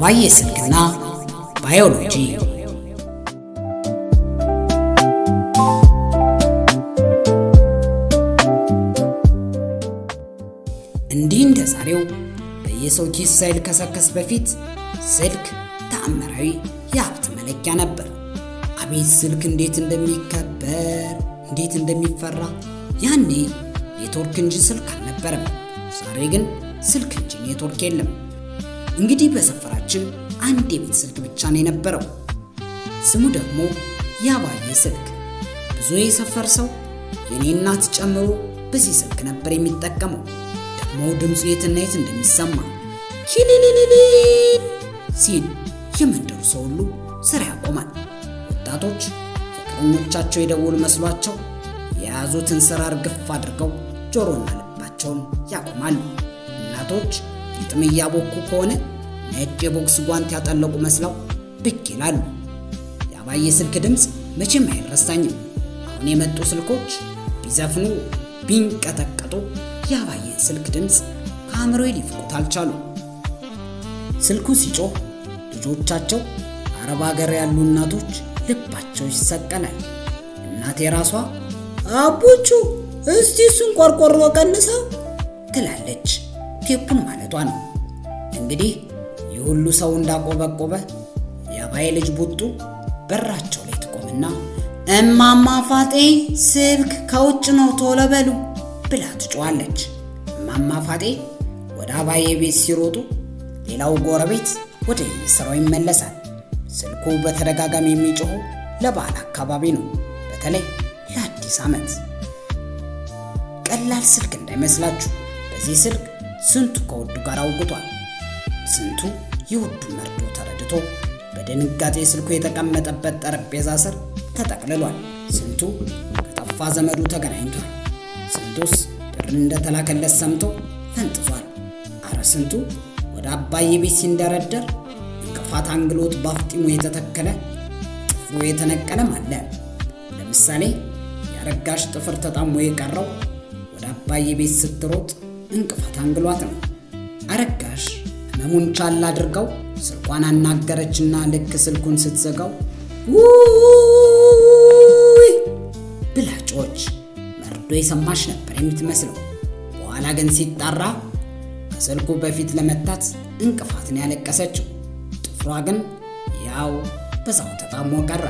የአባዬ ስልክና ባዮሎጂ እንዲህ እንደ ዛሬው በየሰው ኪስ ሳይልከሰከስ በፊት ስልክ ተአምራዊ የሀብት መለኪያ ነበር። አቤት ስልክ እንዴት እንደሚከበር እንዴት እንደሚፈራ! ያኔ ኔትወርክ እንጂ ስልክ አልነበረም። ዛሬ ግን ስልክ እንጂ ኔትወርክ የለም። እንግዲህ በሰፈራችን አንድ የቤት ስልክ ብቻ ነው የነበረው። ስሙ ደግሞ የአባዬ ስልክ። ብዙ የሰፈር ሰው የኔ እናት ጨምሮ በዚህ ስልክ ነበር የሚጠቀመው። ደግሞ ድምፁ የትና የት እንደሚሰማ ኪሊሊሊሊ ሲል የመንደሩ ሰው ሁሉ ስራ ያቆማል። ወጣቶች ፍቅረኞቻቸው የደወሉ መስሏቸው የያዙትን ስራ እርግፍ አድርገው ጆሮና ልባቸውን ያቆማሉ። እናቶች ግጥም እያቦኩ ከሆነ ነጭ የቦክስ ጓንት ያጠለቁ መስለው ብቅ ይላሉ። የአባዬ ስልክ ድምፅ መቼም አይረሳኝም። አሁን የመጡ ስልኮች ቢዘፍኑ ቢንቀጠቀጡ የአባዬን ስልክ ድምፅ ከአእምሮዬ ሊፍቁት አልቻሉ። ስልኩ ሲጮህ ልጆቻቸው አረብ ሀገር ያሉ እናቶች ልባቸው ይሰቀላል። እናቴ ራሷ አቡቹ እስቲ እሱን ቆርቆሮ ቀንሰው ትላለች። ቴፑን ማለቷ ነው። እንግዲህ ይህ ሁሉ ሰው እንዳቆበቆበ የአባዬ ልጅ ቡጡ በራቸው ላይ ትቆምና እማማ ፋጤ ስልክ ከውጭ ነው ቶሎ በሉ ብላ ትጮዋለች። እማማ ፋጤ ወደ አባዬ ቤት ሲሮጡ ሌላው ጎረቤት ወደ ስራው ይመለሳል። ስልኩ በተደጋጋሚ የሚጮኸው ለበዓል አካባቢ ነው፣ በተለይ ለአዲስ ዓመት። ቀላል ስልክ እንዳይመስላችሁ። በዚህ ስልክ ስንቱ ከውዱ ጋር አውግቷል። ስንቱ የውዱ መርዶ ተረድቶ በድንጋጤ ስልኩ የተቀመጠበት ጠረጴዛ ስር ተጠቅልሏል። ስንቱ ከጠፋ ዘመዱ ተገናኝቷል። ስንቱስ ብር እንደተላከለት ሰምቶ ፈንጥዟል። አረ ስንቱ ወደ አባዬ ቤት ሲንደረደር እንቅፋት አንግሎት ባፍጢሙ የተተከለ ጥፍሩ የተነቀለም አለ። ለምሳሌ የአረጋሽ ጥፍር ተጣሞ የቀረው ወደ አባዬ ቤት ስትሮጥ እንቅፋት አንግሏት ነው። አረጋሽ ህመሙን ቻል አድርገው ስልኳን አናገረችና ልክ ስልኩን ስትዘጋው ውይ ብላ ጮች መርዶ የሰማሽ ነበር የምትመስለው። በኋላ ግን ሲጣራ ከስልኩ በፊት ለመታት እንቅፋትን ያለቀሰችው ጥፍሯ ግን ያው በዛው ተጣሞ ቀረ።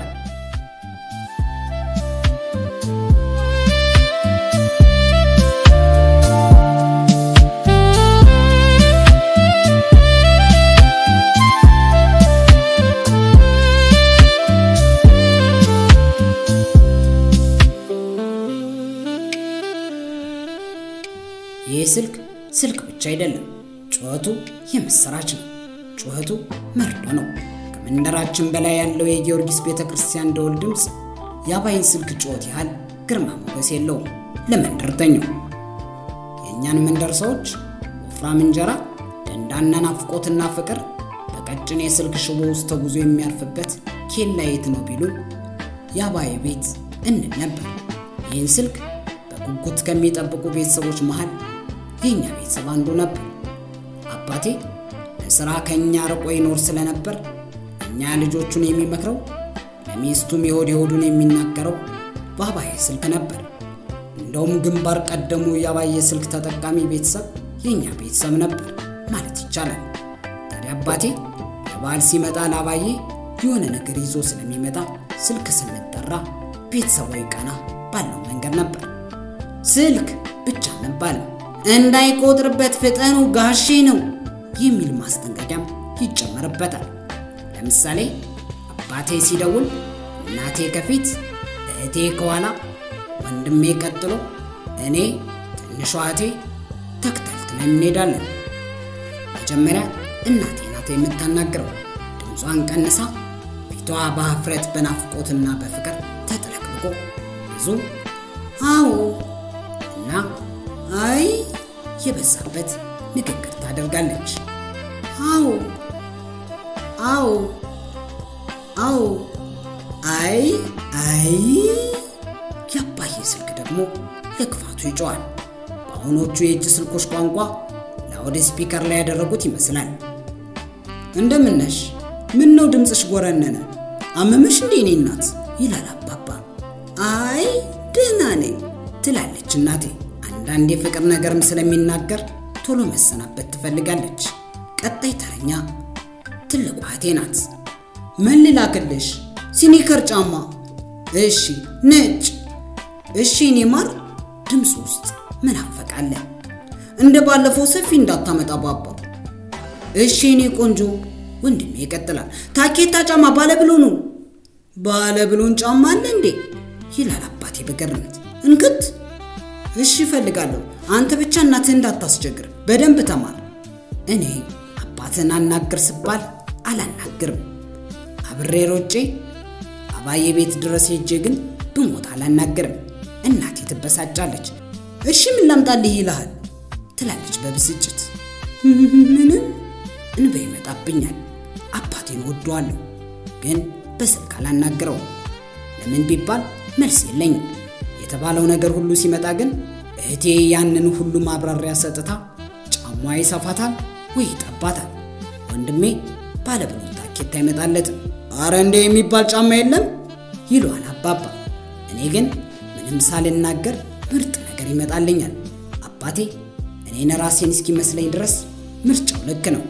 ይህ ስልክ ስልክ ብቻ አይደለም፣ ጩኸቱ የምስራች ነው። ጩኸቱ መርዶ ነው። ከመንደራችን በላይ ያለው የጊዮርጊስ ቤተ ክርስቲያን ደወል ድምፅ የአባይን ስልክ ጩኸት ያህል ግርማ ሞገስ የለውም ለመንደርተኛው። የእኛን መንደር ሰዎች ወፍራም እንጀራ፣ ደንዳና ናፍቆትና ፍቅር በቀጭን የስልክ ሽቦ ውስጥ ተጉዞ የሚያርፍበት ኬላ የት ነው ቢሉን የአባይ ቤት እንል ነበር። ይህን ስልክ በጉጉት ከሚጠብቁ ቤተሰቦች መሃል የእኛ ቤተሰብ አንዱ ነበር። አባቴ ለሥራ ከእኛ ርቆ ይኖር ስለነበር እኛ ልጆቹን የሚመክረው ለሚስቱም የሆድ የሆዱን የሚናገረው በአባዬ ስልክ ነበር። እንደውም ግንባር ቀደሙ የአባዬ ስልክ ተጠቃሚ ቤተሰብ የእኛ ቤተሰብ ነበር ማለት ይቻላል። ታዲያ አባቴ ለበዓል ሲመጣ ለአባዬ የሆነ ነገር ይዞ ስለሚመጣ ስልክ ስንጠራ ቤተሰባዊ ቃና ባለው መንገድ ነበር። ስልክ ብቻ አልነበረም። እንዳይቆጥርበት ፍጠኑ ጋሼ ነው የሚል ማስጠንቀቂያም ይጨመርበታል። ለምሳሌ አባቴ ሲደውል እናቴ ከፊት፣ እህቴ ከኋላ፣ ወንድሜ ቀጥሎ፣ እኔ ትንሿ እህቴ ተከታትለን እንሄዳለን። መጀመሪያ እናቴ ናት የምታናግረው። ድምጿን ቀንሳ ፊቷ በሀፍረት በናፍቆትና በፍቅር ተጥለቅልቆ ብዙ አዎ እና አይ የበዛበት ንግግር ታደርጋለች። አዎ አዎ አዎ አይ አይ። የአባዬ ስልክ ደግሞ ለክፋቱ ይጮዋል። በአሁኖቹ የእጅ ስልኮች ቋንቋ ላውድ ስፒከር ላይ ያደረጉት ይመስላል። እንደምነሽ? ምን ነው ድምፅሽ ጎረነነ? አመመሽ እንዴ እኔ እናት? ይላል አባባ። አይ ደህና ነኝ ትላለች እናቴ። አንዳንድ የፍቅር ነገርም ስለሚናገር ቶሎ መሰናበት ትፈልጋለች። ቀጣይ ተረኛ ትልቋ እህቴ ናት። ምን ልላክልሽ? ሲኒከር ጫማ። እሺ ነጭ። እሺ እኔ ማር። ድምፅ ውስጥ ምን አፈቃለ? እንደ ባለፈው ሰፊ እንዳታመጣ ባባ። እሺ እኔ ቆንጆ። ወንድሜ ይቀጥላል። ታኬታ ጫማ ባለብሎኑ። ባለብሎን ጫማ አለ እንዴ? ይላል አባቴ በገርምት። እንክት። እሺ እፈልጋለሁ። አንተ ብቻ እናትህ እንዳታስቸግር በደንብ ተማር። እኔ አባትን አናግር ስባል አላናግርም። አብሬ ሮጬ አባዬ ቤት ድረስ ሄጄ ግን ብሞት አላናግርም። እናቴ ትበሳጫለች። እሺ ምን ላምጣልህ ይልሃል ትላለች በብስጭት። ምንም እንባ ይመጣብኛል። አባቴን ወደዋለሁ፣ ግን በስልክ አላናግረውም። ለምን ቢባል መልስ የለኝም። የተባለው ነገር ሁሉ ሲመጣ ግን እህቴ ያንን ሁሉ ማብራሪያ ሰጥታ ጫሟ ይሰፋታል ወይ ይጠባታል። ወንድሜ ባለብሎን ታኬታ አይመጣለትም። አረ እንደ የሚባል ጫማ የለም ይለዋል አባባ። እኔ ግን ምንም ሳልናገር ምርጥ ነገር ይመጣልኛል። አባቴ እኔን ራሴን እስኪመስለኝ ድረስ ምርጫው ልክ ነው።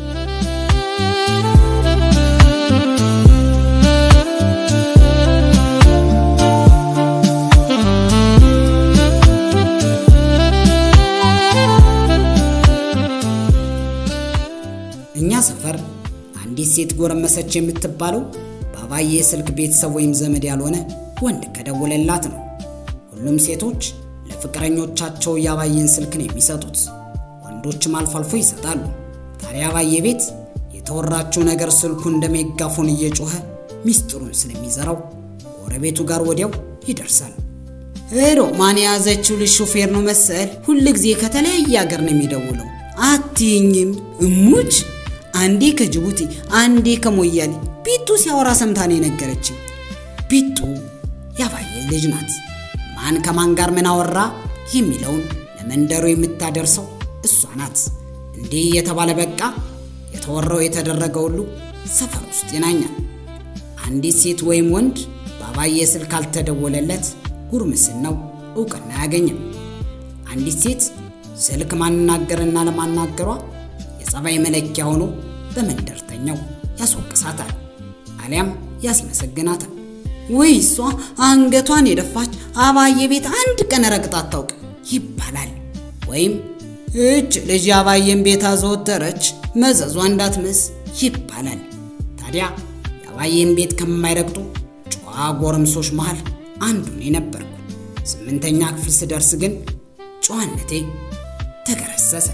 እኛ ሰፈር አንዲት ሴት ጎረመሰች የምትባለው በአባዬ ስልክ ቤተሰብ ወይም ዘመድ ያልሆነ ወንድ ከደወለላት ነው። ሁሉም ሴቶች ለፍቅረኞቻቸው የአባዬን ስልክ ነው የሚሰጡት። ወንዶችም አልፎ አልፎ ይሰጣሉ። ታዲያ አባዬ ቤት የተወራችው ነገር ስልኩ እንደ ሜጋፎን እየጮኸ ሚስጥሩን ስለሚዘራው ጎረቤቱ ጋር ወዲያው ይደርሳል። ሄዶ ማን የያዘችው ልጅ ሾፌር ነው መሰል፣ ሁል ጊዜ ከተለያየ ሀገር ነው የሚደውለው። አትይኝም እሙች አንዴ ከጅቡቲ አንዴ ከሞያሌ ቢጡ ሲያወራ ሰምታ ነው የነገረችኝ። ቢጡ ያባየ ልጅ ናት። ማን ከማን ጋር ምን አወራ የሚለውን ለመንደሩ የምታደርሰው እሷ ናት። እንዲህ የተባለ በቃ የተወራው የተደረገ ሁሉ ሰፈር ውስጥ ይናኛል። አንዲት ሴት ወይም ወንድ በአባዬ ስልክ ካልተደወለለት ጉርምስናው እውቅና አያገኝም። አንዲት ሴት ስልክ ማናገርና ለማናገሯ የጸባይ መለኪያ ሆኖ በመንደርተኛው ያስወቅሳታል፣ አሊያም ያስመሰግናታል። ወይ እሷ አንገቷን የደፋች አባዬ ቤት አንድ ቀን ረግጣ አታውቅ ይባላል። ወይም እች ልጅ የአባዬን ቤት አዘወተረች መዘዟ እንዳትመስ ይባላል። ታዲያ የአባዬን ቤት ከማይረግጡ ጨዋ ጎረምሶች መሃል አንዱን የነበርኩ። ስምንተኛ ክፍል ስደርስ ግን ጨዋነቴ ተገረሰሰ።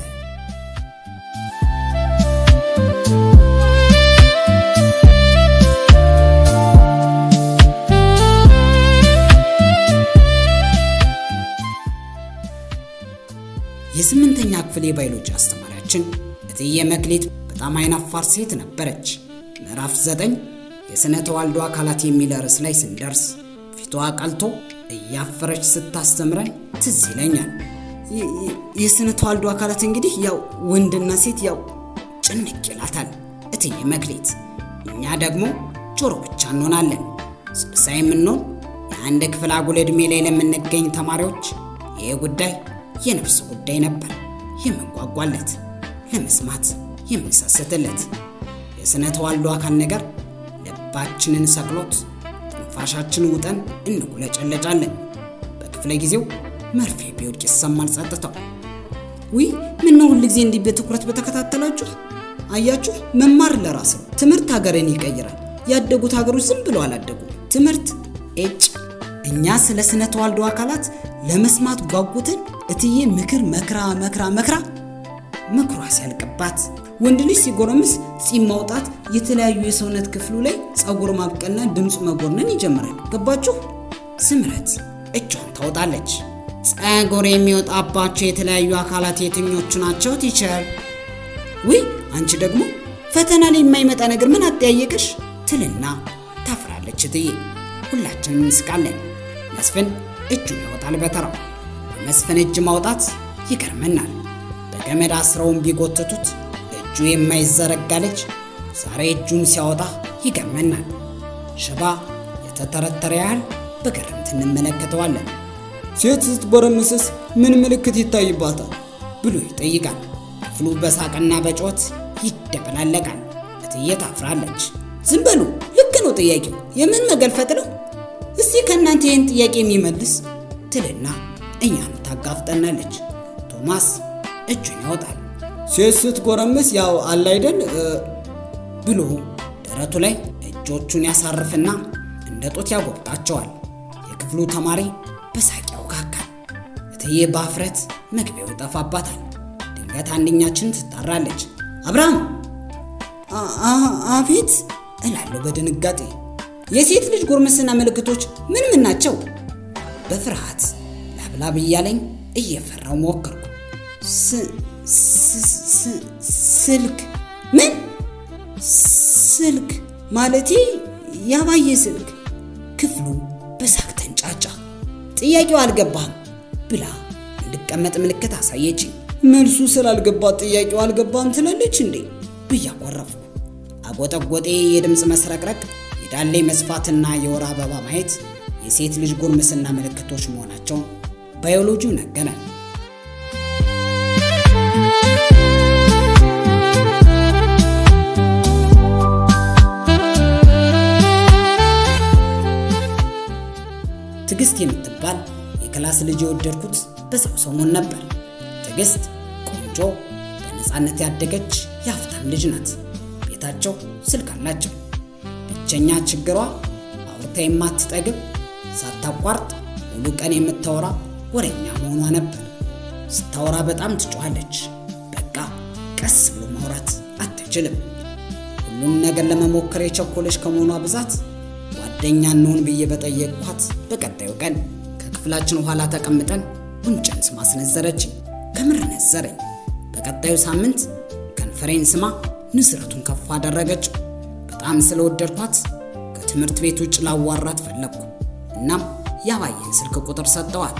የስምንተኛ ክፍል የባዮሎጂ አስተማሪያችን እትዬ መክሌት በጣም አይናፋር ሴት ነበረች። ምዕራፍ ዘጠኝ የሥነ ተዋልዶ አካላት የሚል ርዕስ ላይ ስንደርስ ፊቷ ቀልቶ እያፈረች ስታስተምረን ትዝ ይለኛል። የሥነ ተዋልዶ አካላት እንግዲህ ያው ወንድና ሴት ያው ጭንቅ ይላታል እትዬ መክሌት። እኛ ደግሞ ጆሮ ብቻ እንሆናለን። ስልሳ የምንሆን የአንድ ክፍል አጉል ዕድሜ ላይ ለምንገኝ ተማሪዎች ይህ ጉዳይ የነፍስ ጉዳይ ነበር የምንጓጓለት፣ ለመስማት የምንሰስትለት። የሥነ ተዋልዶ አካል ነገር ልባችንን ሰቅሎት ትንፋሻችን ውጠን እንቁለጨለጫለን። በክፍለ ጊዜው መርፌ ቢወድቅ ይሰማል ጸጥታው። ውይ ምነው ሁል ጊዜ እንዲህ በትኩረት በተከታተላችሁ? አያችሁ፣ መማር ለራስ ነው። ትምህርት ሀገርን ይቀይራል። ያደጉት ሀገሮች ዝም ብለው አላደጉ። ትምህርት ኤጭ እኛ ስለ ስነ ተዋልዶ አካላት ለመስማት ጓጉትን። እትዬ ምክር መክራ መክራ መክራ ምክሯ ሲያልቅባት ወንድ ልጅ ሲጎረምስ ጺም ማውጣት፣ የተለያዩ የሰውነት ክፍሉ ላይ ጸጉር ማብቀልና ድምፁ መጎርነን ይጀምራል። ገባችሁ? ስምረት እጇን ታወጣለች። ጸጉር የሚወጣባቸው የተለያዩ አካላት የትኞቹ ናቸው ቲቸር? ውይ አንቺ ደግሞ ፈተና ላይ የማይመጣ ነገር ምን አጠያየቅሽ? ትልና ታፍራለች እትዬ። ሁላችንም እንስቃለን። መስፍን እጁን ያወጣል በተራው። በመስፍን እጅ ማውጣት ይገርመናል። በገመድ አስረውን ቢጎትቱት እጁ የማይዘረጋ ልጅ ዛሬ እጁን ሲያወጣ ይገመናል። ሽባ የተተረተረ ያህል በግርምት እንመለከተዋለን። ሴት ስትጎረምስስ ምን ምልክት ይታይባታል? ብሎ ይጠይቃል። ክፍሉ በሳቅና በጮት ይደበላለቃል። እትዬ ታፍራለች። ዝም በሉ፣ ልክ ነው ጥያቄው። የምን መገልፈጥ ነው? እስቲ ከእናንተ ይህን ጥያቄ የሚመልስ ትልና እኛን ታጋፍጠናለች። ቶማስ እጁን ያወጣል። ሴት ስትጎረምስ ያው አለ አይደል ብሎ ደረቱ ላይ እጆቹን ያሳርፍና እንደ ጦት ያጎብጣቸዋል። የክፍሉ ተማሪ በሳቅ ያውካካል። እትዬ በአፍረት መግቢያው ይጠፋባታል። ድንገት አንደኛችን ትጣራለች። አብርሃም አቤት እላለሁ በድንጋጤ። የሴት ልጅ ጉርምስና ምልክቶች ምን ምን ናቸው? በፍርሃት ላብላብ እያለኝ እየፈራው ሞከርኩ። ስልክ ምን ስልክ ማለቴ ያባየ ስልክ። ክፍሉ በሳቅ ተንጫጫ። ጥያቄው አልገባህም ብላ እንድቀመጥ ምልክት አሳየችኝ። መልሱ ስላልገባት ጥያቄው አልገባም ትላለች እንዴ ብዬ አኮረፍኩ። አጎጠጎጤ፣ የድምፅ መስረቅረቅ፣ የዳሌ መስፋትና የወር አበባ ማየት የሴት ልጅ ጉርምስና ምልክቶች መሆናቸውን ባዮሎጂው ነገረን። ትዕግስት የምትባል የክላስ ልጅ የወደድኩት በዛው ሰሞን ነበር። ትዕግስት ቆንጆ፣ በነፃነት ያደገች የሀብታም ልጅ ናት። ቤታቸው ስልክ አላቸው። ብቸኛ ችግሯ አውርታ የማትጠግብ ሳታቋርጥ ሙሉ ቀን የምታወራ ወሬኛ መሆኗ ነበር። ስታወራ በጣም ትጮኻለች። በቃ ቀስ ብሎ ማውራት አትችልም። ሁሉም ነገር ለመሞከር የቸኮለች ከመሆኗ ብዛት ጓደኛ እንሆን ብዬ በጠየቅኳት በቀጣዩ ቀን ከክፍላችን ኋላ ተቀምጠን ጉንጨን ስማ አስነዘረችኝ። ከምር ነዘረኝ። በቀጣዩ ሳምንት ከንፈሬን ስማ ንስረቱን ከፍ አደረገችው። በጣም ስለወደድኳት ከትምህርት ቤት ውጭ ላዋራት ፈለግኩ። እናም ያባየን ስልክ ቁጥር ሰጠዋት።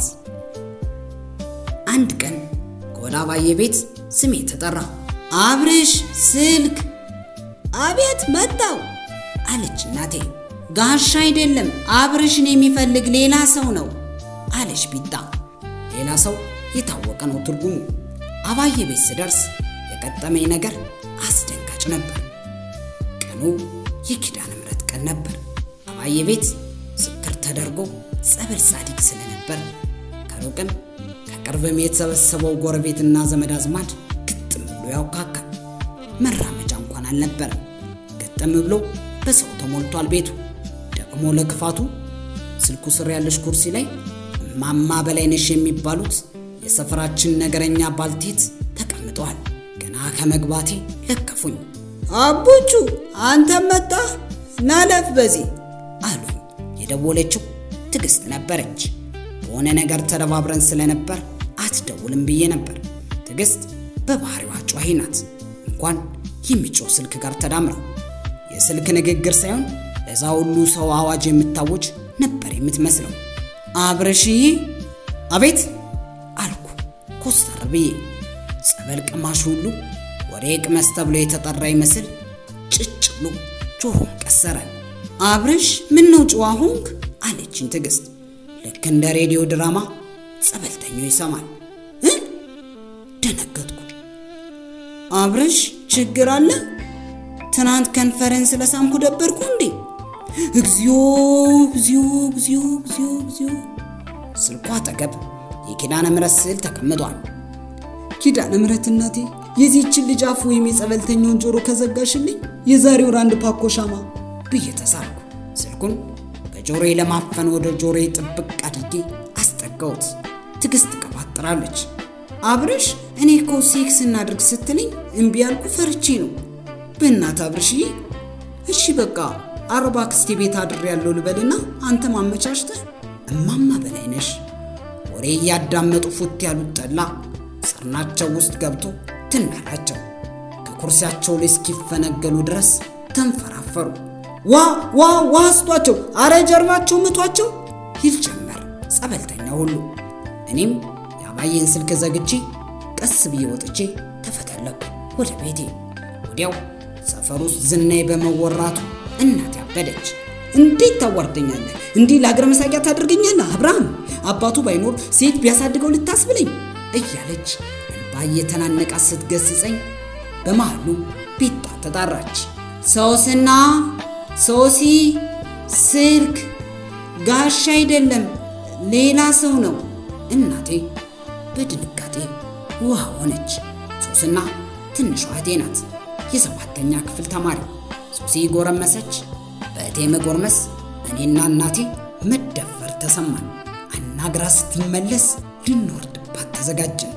አንድ ቀን ከወደ አባዬ ቤት ስሜ ተጠራ። አብርሽ ስልክ። አቤት መጣው አለች እናቴ። ጋሻ አይደለም አብርሽን የሚፈልግ ሌላ ሰው ነው አለች ቢጣ። ሌላ ሰው የታወቀ ነው ትርጉሙ። አባዬ ቤት ስደርስ የገጠመኝ ነገር አስደንጋጭ ነበር። ቀኑ የኪዳነ ምሕረት ቀን ነበር። አባዬ ቤት ስክር ተደርጎ ጸበል ጻዲቅ ስለነበር ከሩቅም ከቅርብም የተሰበሰበው ጎረቤትና ዘመድ አዝማድ ግጥም ብሎ ያውካካል። መራመጃ እንኳን አልነበረም። ግጥም ብሎ በሰው ተሞልቷል ቤቱ። ደግሞ ለክፋቱ ስልኩ ስር ያለች ኩርሲ ላይ እማማ በላይነሽ የሚባሉት የሰፈራችን ነገረኛ ባልቴት ተቀምጠዋል። ገና ከመግባቴ ለከፉኝ። አቡቹ አንተም መጣህ? ናለፍ በዚህ አሉኝ። የደወለችው ትዕግስት ነበረች። በሆነ ነገር ተደባብረን ስለነበር አትደውልም ብዬ ነበር። ትዕግስት በባህሪዋ ጨዋሂ ናት። እንኳን የሚጮህ ስልክ ጋር ተዳምራ የስልክ ንግግር ሳይሆን ለዛ ሁሉ ሰው አዋጅ የምታወጅ ነበር የምትመስለው። አብረሽዬ፣ አቤት አልኩ ኮስተር ብዬ። ጸበል ቅማሽ ሁሉ ወሬ ቅመስ ተብሎ የተጠራ ይመስል ጭጭ ብሎ ጆሮን ቀሰረ። አብረሽ ምን ነው ጨዋ ሆንክ? አለችኝ ትዕግስት። ልክ እንደ ሬዲዮ ድራማ ጸበልተኛው ይሰማል። ደነገጥኩ። አብረሽ ችግር አለ? ትናንት ከንፈረን ስለሳምኩ ደበርኩ እንዴ? እግዚኦ እግዚኦ እግዚኦ እግዚኦ እግዚኦ። ስልኳ አጠገብ የኪዳነ ምሕረት ስዕል ተቀምጧል። ኪዳነ ምሕረት እናቴ የዚህችን ልጅ አፍ ወይም የጸበልተኛውን ጆሮ ከዘጋሽልኝ የዛሬው ራንድ ፓኮ ሻማ ብዬ ተሳልኩ። ስልኩን በጆሮዬ ለማፈን ወደ ጆሮዬ ጥብቅ አድርጌ አስጠጋሁት። ትዕግስት ቀባጥራለች። አብርሽ እኔ እኮ ሴክስ እናድርግ ስትለኝ እምቢ ያልኩ ፈርቼ ነው። በእናት አብርሽዬ፣ እሺ በቃ አርባ ክስቴ ቤት አድር ያለው ልበልና አንተ ማመቻችተህ እማማ በላይነሽ ወሬ እያዳመጡ ፉት ያሉት ጠላ ሰርናቸው ውስጥ ገብቶ ትናላቸው ከኩርሲያቸው ላይ እስኪፈነገሉ ድረስ ተንፈራፈሩ። ዋ ዋ ዋ ስጧቸው፣ አረ ጀርባቸው ምቷቸው ይል ጀመር ጸበልተኛ ሁሉ። እኔም የአባዬን ስልክ ዘግቼ ቀስ ብዬ ወጥቼ ተፈተለኩ ወደ ቤቴ። ወዲያው ሰፈር ውስጥ ዝናዬ በመወራቱ እናቴ አበደች። እንዴት ታዋርደኛለህ? እንዲህ ለአገር መሳቂያ ታደርገኛለህ? አብርሃም አባቱ ባይኖር ሴት ቢያሳድገው ልታስብለኝ እያለች እንባ እየተናነቃት ስትገስጸኝ በመሃሉ ቤቷ ተጣራች። ሶስና ሶሲ ስልክ ጋሻ አይደለም ሌላ ሰው ነው። እናቴ በድንጋጤ ውሃ ሆነች። ሶስና ትንሿ እህቴ ናት፣ የሰባተኛ ክፍል ተማሪ። ሶሲ ጎረመሰች። በእቴ መጎርመስ እኔና እናቴ መደፈር ተሰማን። አናግራ ስትመለስ ልንወርድባት ተዘጋጀን።